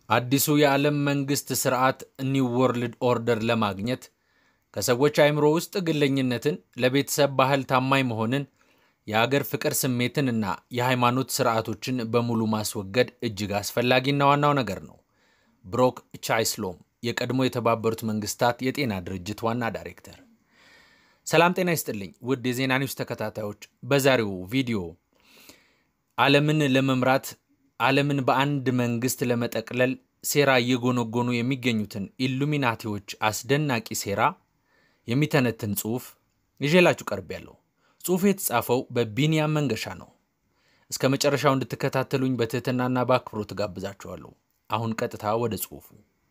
አዲሱ የዓለም መንግሥት ሥርዓት ኒው ወርልድ ኦርደር ለማግኘት ከሰዎች አእምሮ ውስጥ ግለኝነትን፣ ለቤተሰብ ባህል ታማኝ መሆንን፣ የአገር ፍቅር ስሜትን እና የሃይማኖት ሥርዓቶችን በሙሉ ማስወገድ እጅግ አስፈላጊና ዋናው ነገር ነው። ብሮክ ቻይስሎም የቀድሞ የተባበሩት መንግስታት የጤና ድርጅት ዋና ዳይሬክተር። ሰላም ጤና ይስጥልኝ ውድ የዜና ኒውስ ተከታታዮች፣ በዛሬው ቪዲዮ ዓለምን ለመምራት ዓለምን በአንድ መንግስት ለመጠቅለል ሴራ እየጎነጎኑ የሚገኙትን ኢሉሚናቲዎች አስደናቂ ሴራ የሚተነትን ጽሑፍ ይዤላችሁ ቀርቤያለሁ። ጽሑፉ የተጻፈው በቢንያም መንገሻ ነው። እስከ መጨረሻው እንድትከታተሉኝ በትህትናና በአክብሮት ጋብዛችኋለሁ። አሁን ቀጥታ ወደ ጽሑፉ።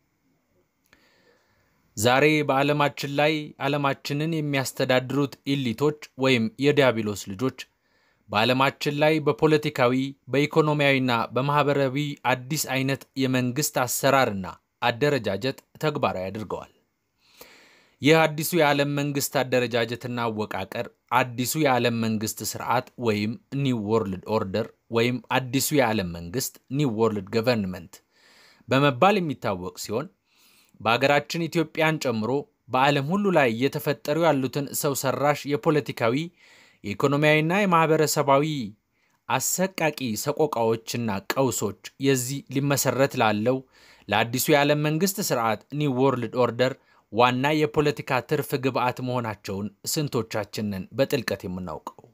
ዛሬ በዓለማችን ላይ ዓለማችንን የሚያስተዳድሩት ኢሊቶች ወይም የዲያብሎስ ልጆች በዓለማችን ላይ በፖለቲካዊ በኢኮኖሚያዊና በማኅበራዊ አዲስ አይነት የመንግሥት አሰራርና አደረጃጀት ተግባራዊ አድርገዋል። ይህ አዲሱ የዓለም መንግሥት አደረጃጀትና አወቃቀር አዲሱ የዓለም መንግሥት ስርዓት ወይም ኒው ወርልድ ኦርደር ወይም አዲሱ የዓለም መንግሥት ኒው ወርልድ ገቨርንመንት በመባል የሚታወቅ ሲሆን በአገራችን ኢትዮጵያን ጨምሮ በዓለም ሁሉ ላይ እየተፈጠሩ ያሉትን ሰው ሰራሽ የፖለቲካዊ የኢኮኖሚያዊና የማኅበረሰባዊ አሰቃቂ ሰቆቃዎችና ቀውሶች የዚህ ሊመሰረት ላለው ለአዲሱ የዓለም መንግሥት ስርዓት ኒው ወርልድ ኦርደር ዋና የፖለቲካ ትርፍ ግብዓት መሆናቸውን ስንቶቻችንን በጥልቀት የምናውቀው።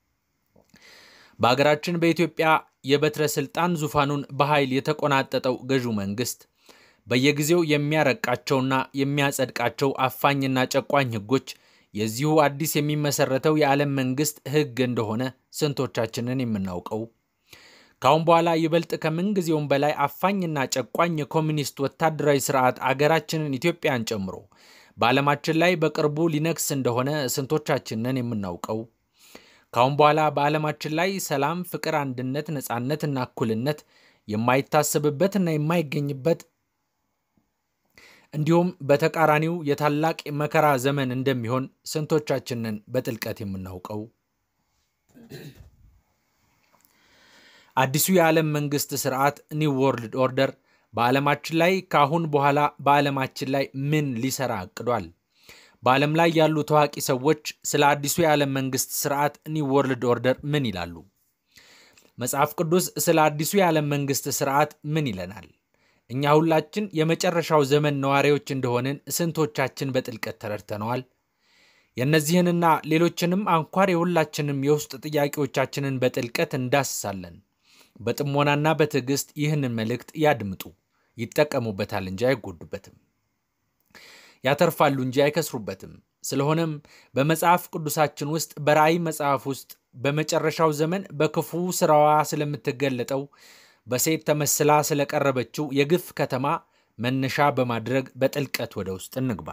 በአገራችን በኢትዮጵያ የበትረ ሥልጣን ዙፋኑን በኃይል የተቆናጠጠው ገዢው መንግሥት በየጊዜው የሚያረቃቸውና የሚያጸድቃቸው አፋኝና ጨቋኝ ሕጎች የዚሁ አዲስ የሚመሰረተው የዓለም መንግሥት ሕግ እንደሆነ ስንቶቻችንን የምናውቀው። ከአሁን በኋላ ይበልጥ ከምንጊዜውም በላይ አፋኝና ጨቋኝ የኮሚኒስት ወታደራዊ ስርዓት አገራችንን ኢትዮጵያን ጨምሮ በዓለማችን ላይ በቅርቡ ሊነግስ እንደሆነ ስንቶቻችንን የምናውቀው። ከአሁን በኋላ በዓለማችን ላይ ሰላም፣ ፍቅር፣ አንድነት፣ ነፃነትና እኩልነት የማይታሰብበትና የማይገኝበት እንዲሁም በተቃራኒው የታላቅ መከራ ዘመን እንደሚሆን ስንቶቻችንን በጥልቀት የምናውቀው። አዲሱ የዓለም መንግሥት ስርዓት ኒው ወርልድ ኦርደር በዓለማችን ላይ ከአሁን በኋላ በዓለማችን ላይ ምን ሊሰራ አቅዷል? በዓለም ላይ ያሉ ታዋቂ ሰዎች ስለ አዲሱ የዓለም መንግሥት ስርዓት ኒው ወርልድ ኦርደር ምን ይላሉ? መጽሐፍ ቅዱስ ስለ አዲሱ የዓለም መንግሥት ስርዓት ምን ይለናል? እኛ ሁላችን የመጨረሻው ዘመን ነዋሪዎች እንደሆንን ስንቶቻችን በጥልቀት ተረድተነዋል? የእነዚህንና ሌሎችንም አንኳር የሁላችንም የውስጥ ጥያቄዎቻችንን በጥልቀት እንዳስሳለን። በጥሞናና በትዕግስት ይህንን መልእክት ያድምጡ። ይጠቀሙበታል እንጂ አይጎዱበትም፣ ያተርፋሉ እንጂ አይከስሩበትም። ስለሆነም በመጽሐፍ ቅዱሳችን ውስጥ በራእይ መጽሐፍ ውስጥ በመጨረሻው ዘመን በክፉ ስራዋ ስለምትገለጠው በሴት ተመስላ ስለቀረበችው የግፍ ከተማ መነሻ በማድረግ በጥልቀት ወደ ውስጥ እንግባ።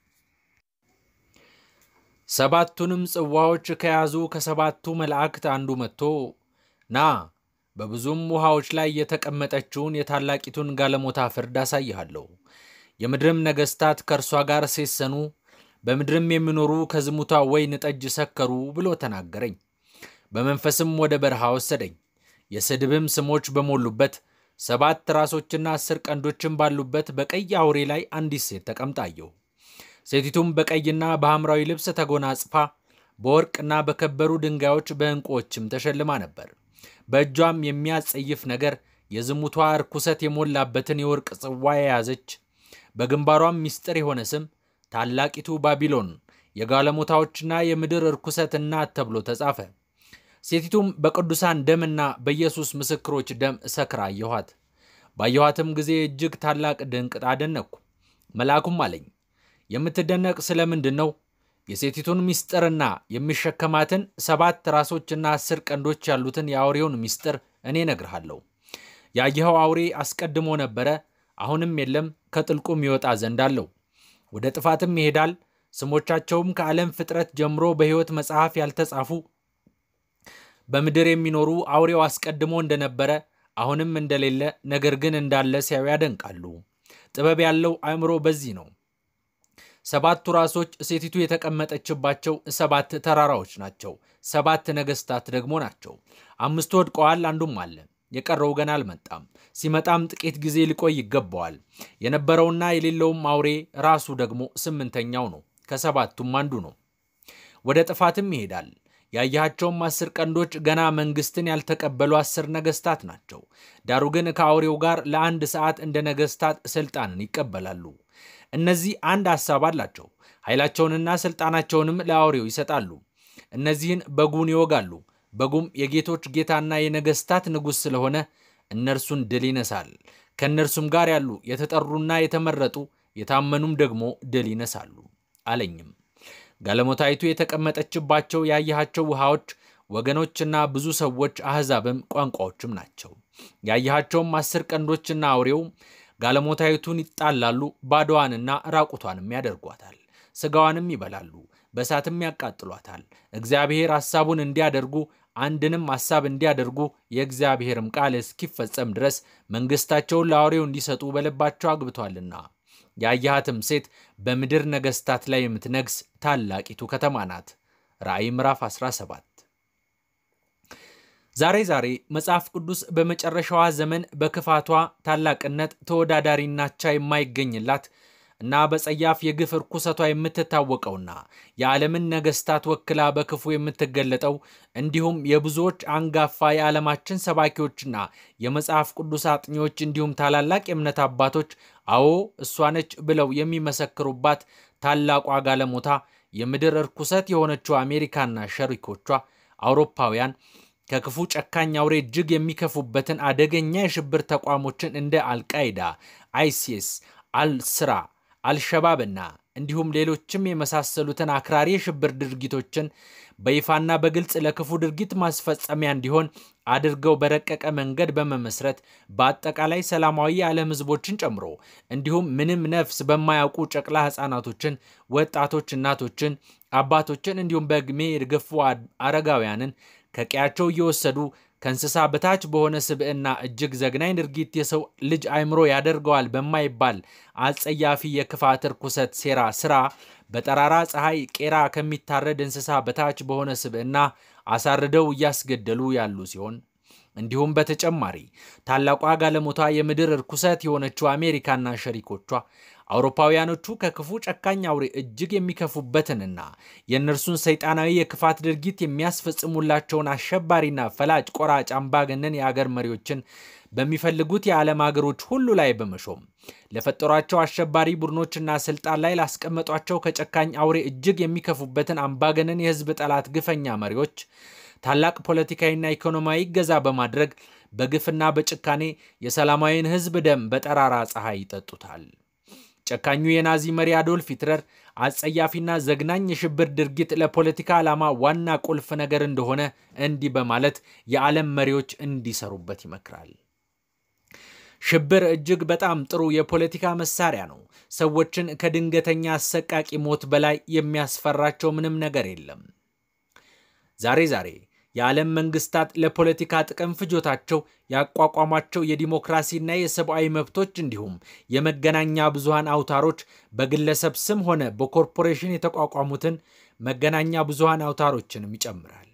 ሰባቱንም ጽዋዎች ከያዙ ከሰባቱ መላእክት አንዱ መጥቶ ና በብዙም ውሃዎች ላይ የተቀመጠችውን የታላቂቱን ጋለሞታ ፍርድ አሳይሃለሁ። የምድርም ነገሥታት ከእርሷ ጋር ሴሰኑ፣ በምድርም የሚኖሩ ከዝሙቷ ወይን ጠጅ ሰከሩ ብሎ ተናገረኝ። በመንፈስም ወደ በረሃ ወሰደኝ። የስድብም ስሞች በሞሉበት ሰባት ራሶችና አስር ቀንዶችም ባሉበት በቀይ አውሬ ላይ አንዲት ሴት ተቀምጣ አየሁ። ሴቲቱም በቀይና በሐምራዊ ልብስ ተጎናጽፋ በወርቅና በከበሩ ድንጋዮች በዕንቁዎችም ተሸልማ ነበር። በእጇም የሚያጸይፍ ነገር የዝሙቷ ርኩሰት የሞላበትን የወርቅ ጽዋ የያዘች በግንባሯም ምስጢር የሆነ ስም ታላቂቱ ባቢሎን የጋለሞታዎችና የምድር ርኩሰት እናት ተብሎ ተጻፈ። ሴቲቱም በቅዱሳን ደምና በኢየሱስ ምስክሮች ደም ሰክራ አየኋት። ባየኋትም ጊዜ እጅግ ታላቅ ድንቅ አደነቅኩ። መልአኩም አለኝ የምትደነቅ ስለምንድን ነው? የሴቲቱን ምስጢርና የሚሸከማትን ሰባት ራሶችና አስር ቀንዶች ያሉትን የአውሬውን ምስጢር እኔ እነግርሃለሁ። ያየኸው አውሬ አስቀድሞ ነበረ፣ አሁንም የለም፣ ከጥልቁም ይወጣ ዘንድ አለው። ወደ ጥፋትም ይሄዳል። ስሞቻቸውም ከዓለም ፍጥረት ጀምሮ በሕይወት መጽሐፍ ያልተጻፉ በምድር የሚኖሩ አውሬው አስቀድሞ እንደነበረ አሁንም እንደሌለ ነገር ግን እንዳለ ሲያዩ ያደንቃሉ። ጥበብ ያለው አእምሮ በዚህ ነው። ሰባቱ ራሶች ሴቲቱ የተቀመጠችባቸው ሰባት ተራራዎች ናቸው። ሰባት ነገሥታት ደግሞ ናቸው። አምስቱ ወድቀዋል፣ አንዱም አለ። የቀረው ገና አልመጣም። ሲመጣም ጥቂት ጊዜ ሊቆይ ይገባዋል። የነበረውና የሌለውም አውሬ ራሱ ደግሞ ስምንተኛው ነው። ከሰባቱም አንዱ ነው። ወደ ጥፋትም ይሄዳል። ያያቸውም አስር ቀንዶች ገና መንግስትን ያልተቀበሉ አስር ነገስታት ናቸው። ዳሩ ግን ከአውሬው ጋር ለአንድ ሰዓት እንደ ነገስታት ስልጣንን ይቀበላሉ። እነዚህ አንድ ሐሳብ አላቸው። ኃይላቸውንና ስልጣናቸውንም ለአውሬው ይሰጣሉ። እነዚህን በጉን ይወጋሉ። በጉም የጌቶች ጌታና የነገስታት ንጉሥ ስለሆነ እነርሱን ድል ይነሳል። ከእነርሱም ጋር ያሉ የተጠሩና የተመረጡ የታመኑም ደግሞ ድል ይነሳሉ አለኝም። ጋለሞታይቱ የተቀመጠችባቸው ያየሃቸው ውሃዎች ወገኖችና ብዙ ሰዎች አሕዛብም ቋንቋዎችም ናቸው። ያየሃቸውም አስር ቀንዶችና አውሬው ጋለሞታይቱን ይጣላሉ፣ ባዶዋንና ራቁቷንም ያደርጓታል፣ ሥጋዋንም ይበላሉ፣ በእሳትም ያቃጥሏታል። እግዚአብሔር ሐሳቡን እንዲያደርጉ አንድንም ሐሳብ እንዲያደርጉ የእግዚአብሔርም ቃል እስኪፈጸም ድረስ መንግሥታቸውን ለአውሬው እንዲሰጡ በልባቸው አግብቷልና። ያየሃትም ሴት በምድር ነገሥታት ላይ የምትነግስ ታላቂቱ ከተማ ናት። ራእይ ምዕራፍ 17 ዛሬ ዛሬ መጽሐፍ ቅዱስ በመጨረሻዋ ዘመን በክፋቷ ታላቅነት ተወዳዳሪና አቻ የማይገኝላት እና በጸያፍ የግፍ እርኩሰቷ የምትታወቀውና የዓለምን ነገሥታት ወክላ በክፉ የምትገለጠው እንዲሁም የብዙዎች አንጋፋ የዓለማችን ሰባኪዎችና የመጽሐፍ ቅዱስ አጥኚዎች እንዲሁም ታላላቅ የእምነት አባቶች አዎ እሷ ነች ብለው የሚመሰክሩባት ታላቋ ጋለሞታ የምድር እርኩሰት የሆነችው አሜሪካና ሸሪኮቿ አውሮፓውያን ከክፉ ጨካኝ አውሬ እጅግ የሚከፉበትን አደገኛ የሽብር ተቋሞችን እንደ አልቃይዳ፣ አይሲስ፣ አልስራ አልሸባብና እንዲሁም ሌሎችም የመሳሰሉትን አክራሪ የሽብር ድርጊቶችን በይፋና በግልጽ ለክፉ ድርጊት ማስፈጸሚያ እንዲሆን አድርገው በረቀቀ መንገድ በመመስረት በአጠቃላይ ሰላማዊ የዓለም ሕዝቦችን ጨምሮ እንዲሁም ምንም ነፍስ በማያውቁ ጨቅላ ሕፃናቶችን፣ ወጣቶች፣ እናቶችን፣ አባቶችን እንዲሁም በዕድሜ የገፉ አረጋውያንን ከቀያቸው እየወሰዱ ከእንስሳ በታች በሆነ ስብዕና እጅግ ዘግናኝ ድርጊት የሰው ልጅ አእምሮ ያደርገዋል በማይባል አጸያፊ የክፋት ርኩሰት ሴራ ስራ በጠራራ ፀሐይ ቄራ ከሚታረድ እንስሳ በታች በሆነ ስብዕና አሳርደው እያስገደሉ ያሉ ሲሆን እንዲሁም በተጨማሪ ታላቋ ጋለሞታ የምድር ርኩሰት የሆነችው አሜሪካና ሸሪኮቿ አውሮፓውያኖቹ ከክፉ ጨካኝ አውሬ እጅግ የሚከፉበትንና የእነርሱን ሰይጣናዊ የክፋት ድርጊት የሚያስፈጽሙላቸውን አሸባሪና ፈላጭ ቆራጭ አምባገነን የአገር መሪዎችን በሚፈልጉት የዓለም አገሮች ሁሉ ላይ በመሾም ለፈጠሯቸው አሸባሪ ቡድኖችና ስልጣን ላይ ላስቀመጧቸው ከጨካኝ አውሬ እጅግ የሚከፉበትን አምባገነን የሕዝብ ጠላት ግፈኛ መሪዎች ታላቅ ፖለቲካዊና ኢኮኖሚያዊ ገዛ በማድረግ በግፍና በጭካኔ የሰላማዊን ሕዝብ ደም በጠራራ ፀሐይ ይጠጡታል። ጨካኙ የናዚ መሪ አዶልፍ ሂትለር አጸያፊና ዘግናኝ የሽብር ድርጊት ለፖለቲካ ዓላማ ዋና ቁልፍ ነገር እንደሆነ እንዲህ በማለት የዓለም መሪዎች እንዲሰሩበት ይመክራል። ሽብር እጅግ በጣም ጥሩ የፖለቲካ መሳሪያ ነው። ሰዎችን ከድንገተኛ አሰቃቂ ሞት በላይ የሚያስፈራቸው ምንም ነገር የለም። ዛሬ ዛሬ የዓለም መንግስታት ለፖለቲካ ጥቅም ፍጆታቸው ያቋቋሟቸው የዲሞክራሲና የሰብአዊ መብቶች እንዲሁም የመገናኛ ብዙሃን አውታሮች በግለሰብ ስም ሆነ በኮርፖሬሽን የተቋቋሙትን መገናኛ ብዙሃን አውታሮችንም ይጨምራል።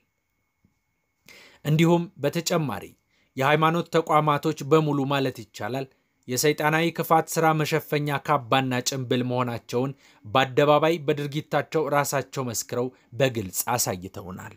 እንዲሁም በተጨማሪ የሃይማኖት ተቋማቶች በሙሉ ማለት ይቻላል የሰይጣናዊ ክፋት ሥራ መሸፈኛ ካባና ጭንብል መሆናቸውን በአደባባይ በድርጊታቸው ራሳቸው መስክረው በግልጽ አሳይተውናል።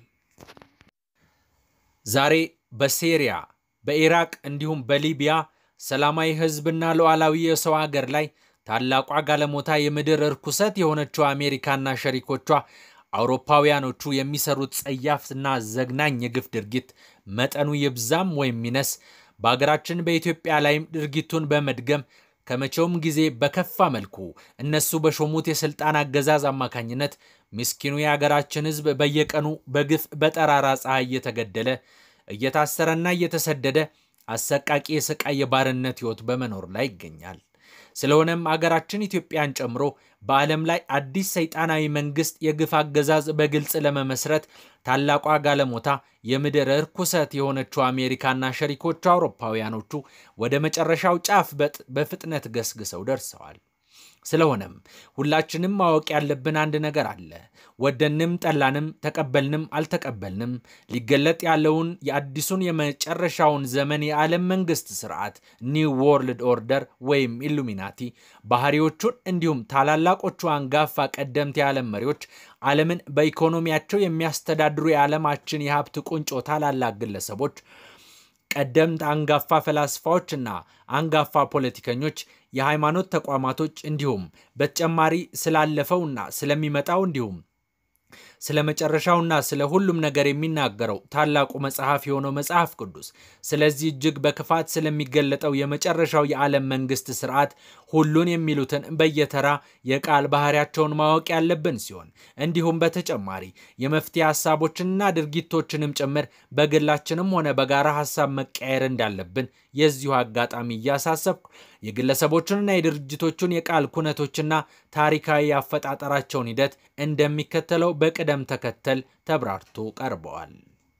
ዛሬ በሴሪያ በኢራቅ እንዲሁም በሊቢያ ሰላማዊ ሕዝብና ሉዓላዊ የሰው አገር ላይ ታላቋ ጋለሞታ የምድር እርኩሰት የሆነችው አሜሪካና ሸሪኮቿ አውሮፓውያኖቹ የሚሰሩት ጸያፍና ዘግናኝ የግፍ ድርጊት መጠኑ ይብዛም ወይም ይነስ በአገራችን በኢትዮጵያ ላይም ድርጊቱን በመድገም ከመቼውም ጊዜ በከፋ መልኩ እነሱ በሾሙት የሥልጣን አገዛዝ አማካኝነት ምስኪኑ የአገራችን ሕዝብ በየቀኑ በግፍ በጠራራ ፀሐይ እየተገደለ እየታሰረና እየተሰደደ አሰቃቂ የስቃይ የባርነት ሕይወት በመኖር ላይ ይገኛል። ስለሆነም አገራችን ኢትዮጵያን ጨምሮ በዓለም ላይ አዲስ ሰይጣናዊ መንግስት የግፍ አገዛዝ በግልጽ ለመመስረት ታላቋ ጋለሞታ የምድር ርኩሰት የሆነችው አሜሪካና ሸሪኮቹ አውሮፓውያኖቹ ወደ መጨረሻው ጫፍ በፍጥነት ገስግሰው ደርሰዋል። ስለሆነም ሁላችንም ማወቅ ያለብን አንድ ነገር አለ። ወደንም ጠላንም፣ ተቀበልንም አልተቀበልንም ሊገለጥ ያለውን የአዲሱን የመጨረሻውን ዘመን የዓለም መንግስት ስርዓት ኒው ወርልድ ኦርደር ወይም ኢሉሚናቲ ባህሪዎቹን እንዲሁም ታላላቆቹ አንጋፋ ቀደምት የዓለም መሪዎች ዓለምን በኢኮኖሚያቸው የሚያስተዳድሩ የዓለማችን የሀብት ቁንጮ ታላላቅ ግለሰቦች ቀደምት አንጋፋ ፈላስፋዎችና አንጋፋ ፖለቲከኞች፣ የሃይማኖት ተቋማቶች እንዲሁም በተጨማሪ ስላለፈውና ስለሚመጣው እንዲሁም ስለ መጨረሻውና ስለ ሁሉም ነገር የሚናገረው ታላቁ መጽሐፍ የሆነው መጽሐፍ ቅዱስ ስለዚህ እጅግ በክፋት ስለሚገለጠው የመጨረሻው የዓለም መንግስት ስርዓት ሁሉን የሚሉትን በየተራ የቃል ባህሪያቸውን ማወቅ ያለብን ሲሆን እንዲሁም በተጨማሪ የመፍትሄ ሀሳቦችንና ድርጊቶችንም ጭምር በግላችንም ሆነ በጋራ ሀሳብ መቀየር እንዳለብን የዚሁ አጋጣሚ እያሳሰብኩ የግለሰቦቹንና የድርጅቶቹን የቃል ኩነቶችና ታሪካዊ አፈጣጠራቸውን ሂደት እንደሚከተለው በቅደም ተከተል ተብራርቶ ቀርበዋል።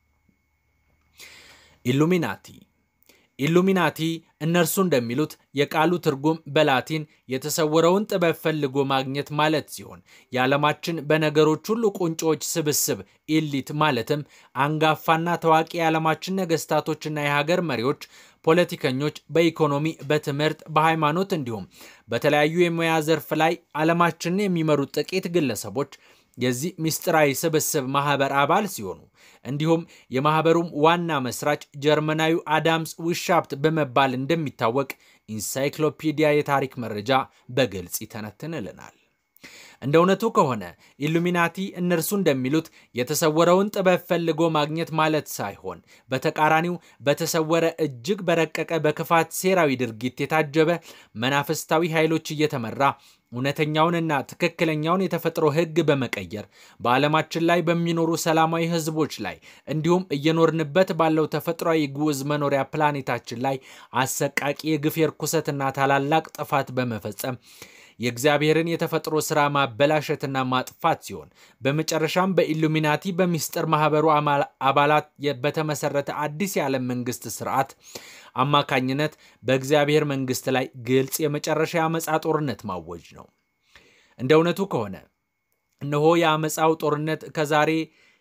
ኢሉሚናቲ ኢሉሚናቲ እነርሱ እንደሚሉት የቃሉ ትርጉም በላቲን የተሰወረውን ጥበብ ፈልጎ ማግኘት ማለት ሲሆን የዓለማችን በነገሮች ሁሉ ቁንጮዎች ስብስብ ኢሊት ማለትም አንጋፋና ታዋቂ የዓለማችን ነገስታቶችና የሀገር መሪዎች፣ ፖለቲከኞች በኢኮኖሚ፣ በትምህርት፣ በሃይማኖት እንዲሁም በተለያዩ የሙያ ዘርፍ ላይ ዓለማችንን የሚመሩት ጥቂት ግለሰቦች የዚህ ምስጢራዊ ስብስብ ማህበር አባል ሲሆኑ እንዲሁም የማህበሩም ዋና መስራች ጀርመናዊ አዳምስ ዊሻፕት በመባል እንደሚታወቅ ኢንሳይክሎፒዲያ የታሪክ መረጃ በግልጽ ይተነትንልናል። እንደ እውነቱ ከሆነ ኢሉሚናቲ እነርሱ እንደሚሉት የተሰወረውን ጥበብ ፈልጎ ማግኘት ማለት ሳይሆን በተቃራኒው በተሰወረ እጅግ በረቀቀ በክፋት ሴራዊ ድርጊት የታጀበ መናፍስታዊ ኃይሎች እየተመራ እውነተኛውንና ትክክለኛውን የተፈጥሮ ሕግ በመቀየር በዓለማችን ላይ በሚኖሩ ሰላማዊ ሕዝቦች ላይ እንዲሁም እየኖርንበት ባለው ተፈጥሯዊ ግዑዝ መኖሪያ ፕላኔታችን ላይ አሰቃቂ የግፍ የርኩሰትና ታላላቅ ጥፋት በመፈጸም የእግዚአብሔርን የተፈጥሮ ሥራ ማበላሸትና ማጥፋት ሲሆን በመጨረሻም በኢሉሚናቲ በሚስጥር ማህበሩ አባላት በተመሰረተ አዲስ የዓለም መንግስት ስርዓት አማካኝነት በእግዚአብሔር መንግስት ላይ ግልጽ የመጨረሻ የአመፃ ጦርነት ማወጅ ነው። እንደ እውነቱ ከሆነ እነሆ የአመፃው ጦርነት ከዛሬ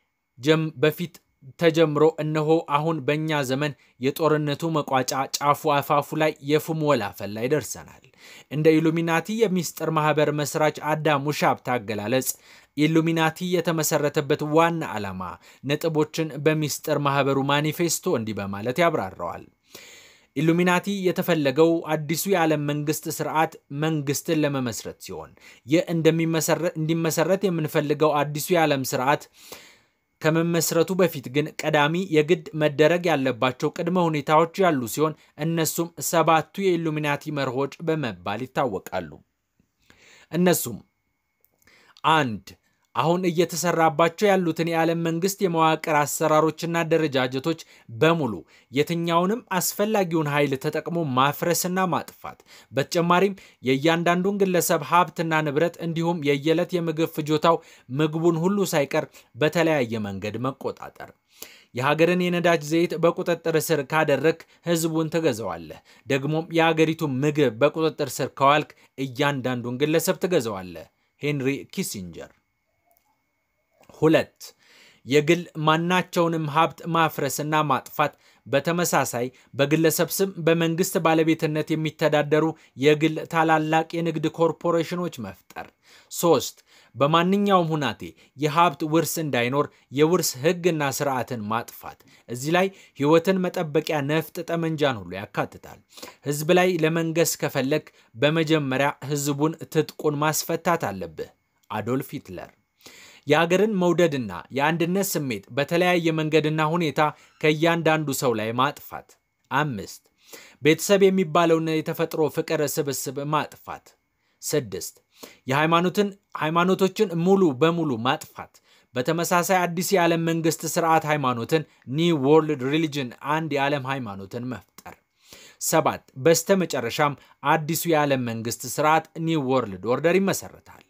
በፊት ተጀምሮ እነሆ አሁን በእኛ ዘመን የጦርነቱ መቋጫ ጫፉ አፋፉ ላይ የፉም ወላፈል ላይ ደርሰናል። እንደ ኢሉሚናቲ የሚስጥር ማህበር መስራች አዳም ውሻፕት አገላለጽ ኢሉሚናቲ የተመሰረተበት ዋና ዓላማ ነጥቦችን በሚስጥር ማህበሩ ማኒፌስቶ እንዲህ በማለት ያብራራዋል። ኢሉሚናቲ የተፈለገው አዲሱ የዓለም መንግስት ስርዓት መንግስትን ለመመስረት ሲሆን ይህ እንዲመሰረት የምንፈልገው አዲሱ የዓለም ስርዓት ከመመስረቱ በፊት ግን ቀዳሚ የግድ መደረግ ያለባቸው ቅድመ ሁኔታዎች ያሉ ሲሆን እነሱም ሰባቱ የኢሉሚናቲ መርሆች በመባል ይታወቃሉ። እነሱም አንድ አሁን እየተሰራባቸው ያሉትን የዓለም መንግስት የመዋቅር አሰራሮችና አደረጃጀቶች በሙሉ የትኛውንም አስፈላጊውን ኃይል ተጠቅሞ ማፍረስና ማጥፋት፣ በተጨማሪም የእያንዳንዱን ግለሰብ ሀብትና ንብረት እንዲሁም የየዕለት የምግብ ፍጆታው ምግቡን ሁሉ ሳይቀር በተለያየ መንገድ መቆጣጠር። የሀገርን የነዳጅ ዘይት በቁጥጥር ስር ካደረግ ህዝቡን ትገዛዋለህ። ደግሞም የሀገሪቱ ምግብ በቁጥጥር ስር ከዋልክ እያንዳንዱን ግለሰብ ትገዛዋለህ። ሄንሪ ኪሲንጀር። ሁለት የግል ማናቸውንም ሀብት ማፍረስና ማጥፋት፣ በተመሳሳይ በግለሰብ ስም በመንግስት ባለቤትነት የሚተዳደሩ የግል ታላላቅ የንግድ ኮርፖሬሽኖች መፍጠር። ሶስት በማንኛውም ሁናቴ የሀብት ውርስ እንዳይኖር የውርስ ህግና ስርዓትን ማጥፋት። እዚህ ላይ ህይወትን መጠበቂያ ነፍጥ፣ ጠመንጃን ሁሉ ያካትታል። ህዝብ ላይ ለመንገስ ከፈለግ በመጀመሪያ ህዝቡን ትጥቁን ማስፈታት አለብህ። አዶልፍ ሂትለር የአገርን መውደድና የአንድነት ስሜት በተለያየ መንገድና ሁኔታ ከእያንዳንዱ ሰው ላይ ማጥፋት። አምስት ቤተሰብ የሚባለውን የተፈጥሮ ፍቅር ስብስብ ማጥፋት። ስድስት የሃይማኖትን ሃይማኖቶችን ሙሉ በሙሉ ማጥፋት። በተመሳሳይ አዲስ የዓለም መንግስት ስርዓት ሃይማኖትን ኒው ወርልድ ሪሊጅን አንድ የዓለም ሃይማኖትን መፍጠር። ሰባት በስተ መጨረሻም አዲሱ የዓለም መንግስት ስርዓት ኒው ወርልድ ኦርደር ይመሰረታል።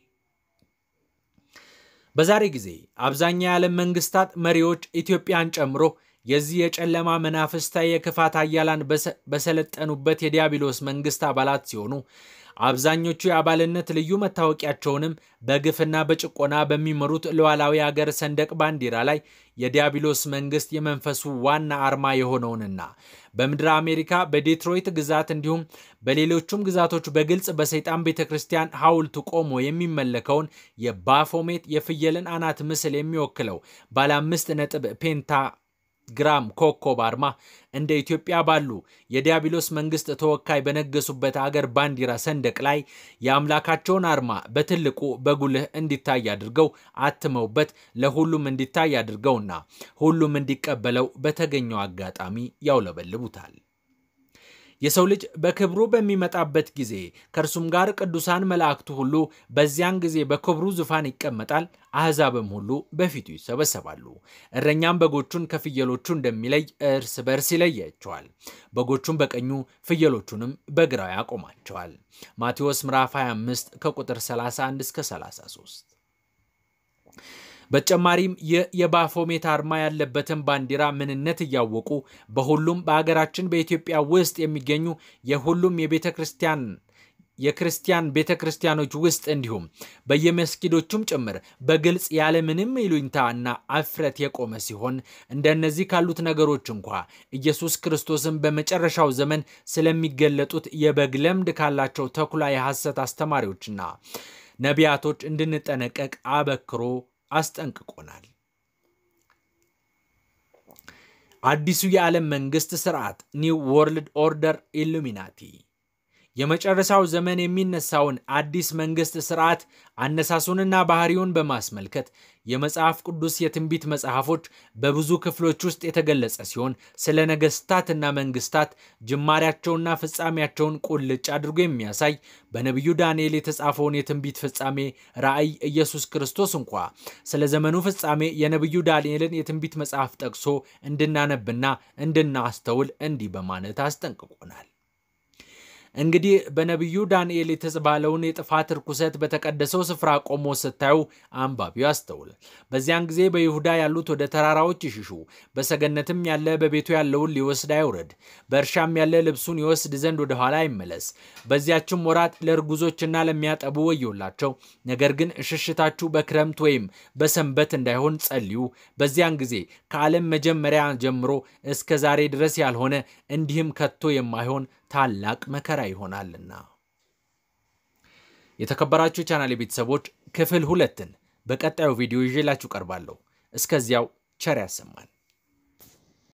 በዛሬ ጊዜ አብዛኛው የዓለም መንግስታት መሪዎች ኢትዮጵያን ጨምሮ የዚህ የጨለማ መናፍስታዊ የክፋት ኃያላን በሰለጠኑበት የዲያብሎስ መንግስት አባላት ሲሆኑ አብዛኞቹ የአባልነት ልዩ መታወቂያቸውንም በግፍና በጭቆና በሚመሩት ሉዓላዊ አገር ሰንደቅ ባንዲራ ላይ የዲያብሎስ መንግስት የመንፈሱ ዋና አርማ የሆነውንና በምድረ አሜሪካ በዴትሮይት ግዛት እንዲሁም በሌሎቹም ግዛቶች በግልጽ በሰይጣን ቤተ ክርስቲያን ሐውልቱ ቆሞ የሚመለከውን የባፎሜት የፍየልን አናት ምስል የሚወክለው ባለ አምስት ነጥብ ፔንታ ግራም ኮከብ አርማ እንደ ኢትዮጵያ ባሉ የዲያብሎስ መንግስት ተወካይ በነገሱበት አገር ባንዲራ ሰንደቅ ላይ የአምላካቸውን አርማ በትልቁ በጉልህ እንዲታይ አድርገው አትመውበት ለሁሉም እንዲታይ አድርገውና ሁሉም እንዲቀበለው በተገኘው አጋጣሚ ያውለበልቡታል። የሰው ልጅ በክብሩ በሚመጣበት ጊዜ ከእርሱም ጋር ቅዱሳን መላእክቱ ሁሉ በዚያን ጊዜ በክብሩ ዙፋን ይቀመጣል። አሕዛብም ሁሉ በፊቱ ይሰበሰባሉ። እረኛም በጎቹን ከፍየሎቹ እንደሚለይ እርስ በርስ ይለያቸዋል። በጎቹን በቀኙ ፍየሎቹንም በግራው ያቆማቸዋል። ማቴዎስ ምዕራፍ 25 ከቁጥር 31 እስከ 33። በተጨማሪም ይህ የባፎሜት አርማ ያለበትን ባንዲራ ምንነት እያወቁ በሁሉም በሀገራችን በኢትዮጵያ ውስጥ የሚገኙ የሁሉም የቤተ ክርስቲያን የክርስቲያን ቤተ ክርስቲያኖች ውስጥ እንዲሁም በየመስጊዶቹም ጭምር በግልጽ ያለምንም ይሉኝታ እና አፍረት የቆመ ሲሆን እንደነዚህ ካሉት ነገሮች እንኳ ኢየሱስ ክርስቶስን በመጨረሻው ዘመን ስለሚገለጡት የበግ ለምድ ካላቸው ተኩላ የሐሰት አስተማሪዎችና ነቢያቶች እንድንጠነቀቅ አበክሮ አስጠንቅቆናል። አዲሱ የዓለም መንግስት ስርዓት ኒው ወርልድ ኦርደር ኢሉሚናቲ የመጨረሻው ዘመን የሚነሳውን አዲስ መንግስት ስርዓት አነሳሱንና ባህሪውን በማስመልከት የመጽሐፍ ቅዱስ የትንቢት መጽሐፎች በብዙ ክፍሎች ውስጥ የተገለጸ ሲሆን ስለ ነገስታትና መንግስታት ጅማሬያቸውና ፍጻሜያቸውን ቁልጭ አድርጎ የሚያሳይ በነቢዩ ዳንኤል የተጻፈውን የትንቢት ፍጻሜ ራእይ ኢየሱስ ክርስቶስ እንኳ ስለ ዘመኑ ፍጻሜ የነቢዩ ዳንኤልን የትንቢት መጽሐፍ ጠቅሶ እንድናነብና እንድናስተውል እንዲህ በማለት አስጠንቅቆናል። እንግዲህ በነቢዩ ዳንኤል የተባለውን የጥፋት ርኩሰት በተቀደሰው ስፍራ ቆሞ ስታዩ አንባቢው ያስተውል። በዚያን ጊዜ በይሁዳ ያሉት ወደ ተራራዎች ይሽሹ፣ በሰገነትም ያለ በቤቱ ያለውን ሊወስድ አይውረድ፣ በእርሻም ያለ ልብሱን ይወስድ ዘንድ ወደ ኋላ አይመለስ። በዚያችም ወራት ለእርጉዞችና ለሚያጠቡ ወዮላቸው። ነገር ግን ሽሽታችሁ በክረምት ወይም በሰንበት እንዳይሆን ጸልዩ። በዚያን ጊዜ ከዓለም መጀመሪያ ጀምሮ እስከ ዛሬ ድረስ ያልሆነ እንዲህም ከቶ የማይሆን ታላቅ መከራ ይሆናልና። የተከበራችሁ ቻናል ቤተሰቦች ክፍል ሁለትን በቀጣዩ ቪዲዮ ይዤላችሁ ቀርባለሁ። እስከዚያው ቸር ያሰማን።